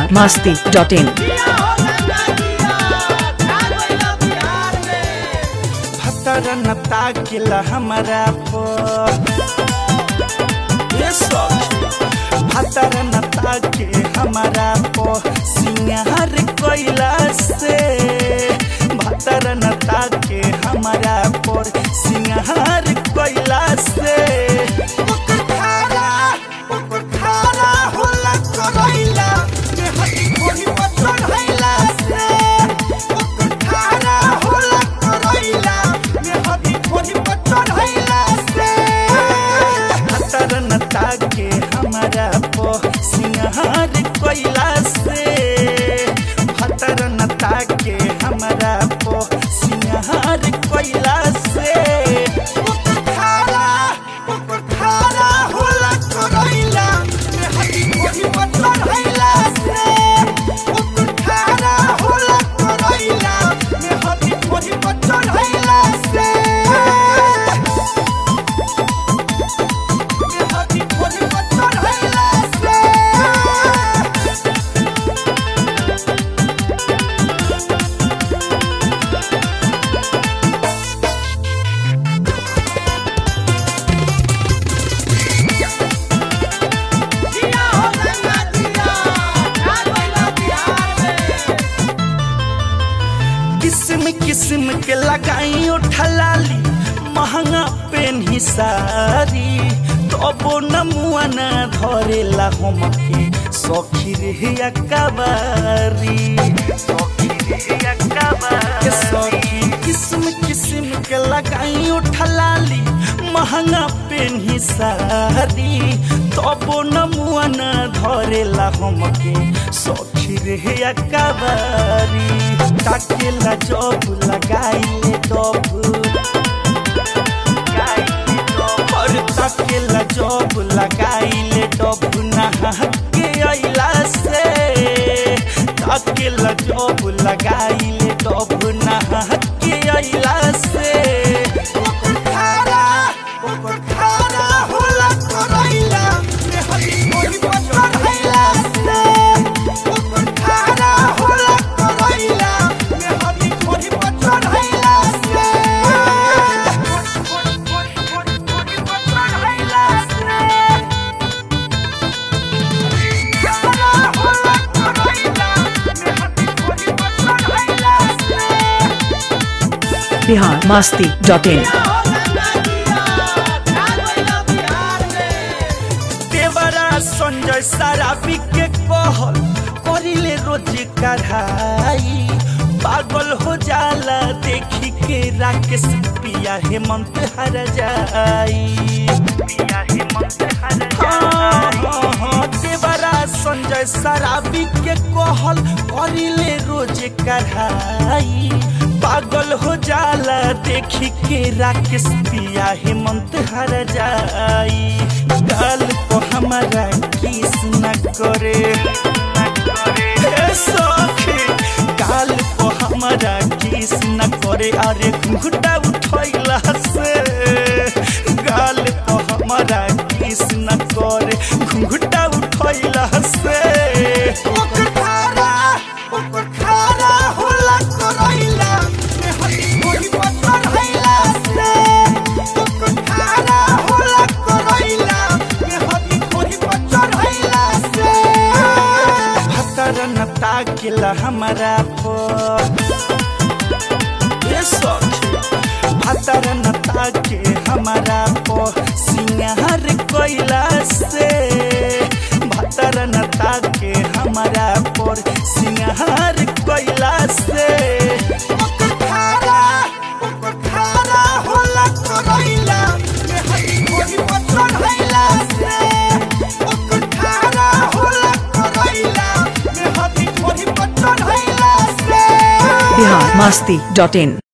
Bihar Masti dot in भतरन ताकिला हमरा पर ये सखी भतरन ताके हमरा पर सिंगार कोइला से भतरन ताके हमरा पर सिंगार कोइला से ओकर खारा ओकर खारा होला करैला जे हटी कोही पत्थर हैला से ओकर खारा होला करैला जे हटी कोही पत्थर हैला से भतरन ताके हमरा पो सिंहार कोइला से भतरन ताके हमरा पो सिंहार कोइला से ओकर खारा ओकर खारा होला करैला जे हटी कोही पत्थर हैला से ओकर खारा होला करैला जे हटी कोही पत्थर हैला से हाथी खोजी पत्थर हैला से जिया हो गंगा जिया ढाल बैला बिहार में किस्म किस्म के लगाई उठलाली महंगा पेन सारी तबो नमुआ न धरेला हमके सखी रे अकबारी सखी रे अकबारी सखी किस्म किस्म के लगाई उठलाली महंगा पेन सारी तबो नमुआ न धरेला हमके सखी रे अकबारी ताकेला जब लगाइले डब और ताकेला जब लगाइले डब नहा के अइला से ताकेला जब लगाइले डब नहा के अइला से ओकर खारा ओकर खारा होला करैला रे हरी कोई पत्थर हैला से ओकर खारा होला करैला रे हरी कोई पत्थर हैला से पत्थर हैला से खारा होला करैला रे हरी कोई पत्थर हैला से बिहार मस्ती डॉट इन देवरा संजय शराबी के कहल करिले रोज कढ़ाई पागल हो जाला देखी के राकेश पिया हेमंत हर जाई पिया हेमंत हर हाँ, हाँ, हाँ, देवरा संजय शराबी के कहल करिले रोज कढ़ाई पागल हो जाला देखी के राकेश पिया हेमंत हर जाई गाल को हमारा किस न करे हे सखी गाल को हमारा किस न करे अरे घुटा उठैला से गाल को हमारा किस न करे घुटा उठैला से ओकर खारा ओकर खारा होला करैला रे हरी कोई पत्थर हैला से ओकर खारा होला करैला रे हरी कोई पत्थर हैला से भतरन ताकिला हमरा पर ये सखी भतरन ताके हमरा पर सिंगार कोइला से भतरन ताके हमरा पर सिंगार कोइला से ओकर खारा ओकर खारा होला करैला रे हरी कोई पत्थर हैला से ओकर खारा होला करैला रे हरी कोई पत्थर हैला से बिहार मस्ती डॉट इन